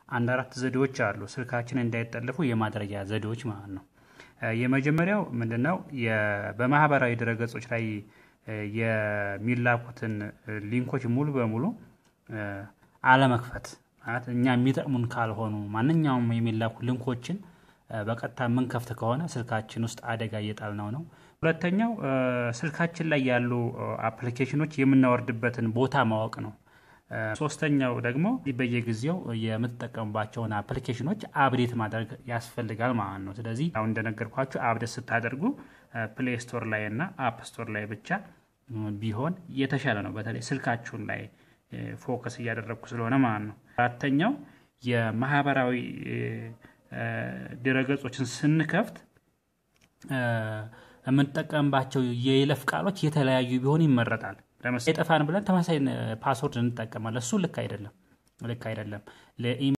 አንድ አራት ዘዴዎች አሉ ስልካችን እንዳይጠለፉ የማድረጊያ ዘዴዎች ማለት ነው። የመጀመሪያው ምንድነው? በማህበራዊ ድረገጾች ላይ የሚላኩትን ሊንኮች ሙሉ በሙሉ አለመክፈት ማለት እኛ የሚጠቅሙን ካልሆኑ ማንኛውም የሚላኩ ሊንኮችን በቀጥታ የምንከፍት ከሆነ ስልካችን ውስጥ አደጋ እየጣልነው ነው። ሁለተኛው ስልካችን ላይ ያሉ አፕሊኬሽኖች የምናወርድበትን ቦታ ማወቅ ነው። ሶስተኛው ደግሞ በየጊዜው የምትጠቀሙባቸውን አፕሊኬሽኖች አፕዴት ማድረግ ያስፈልጋል ማለት ነው። ስለዚህ አሁን እንደነገርኳችሁ አፕዴት ስታደርጉ ፕሌይ ስቶር ላይ እና አፕ ስቶር ላይ ብቻ ቢሆን የተሻለ ነው። በተለይ ስልካችሁን ላይ ፎከስ እያደረግኩ ስለሆነ ማለት ነው። አራተኛው የማህበራዊ ድረገጾችን ስንከፍት የምንጠቀምባቸው የይለፍ ቃሎች የተለያዩ ቢሆን ይመረጣል። ለምሳሌ የጠፋን ብለን ተመሳሳይ ፓስወርድ እንጠቀማለን እሱ ልክ አይደለም ልክ አይደለም።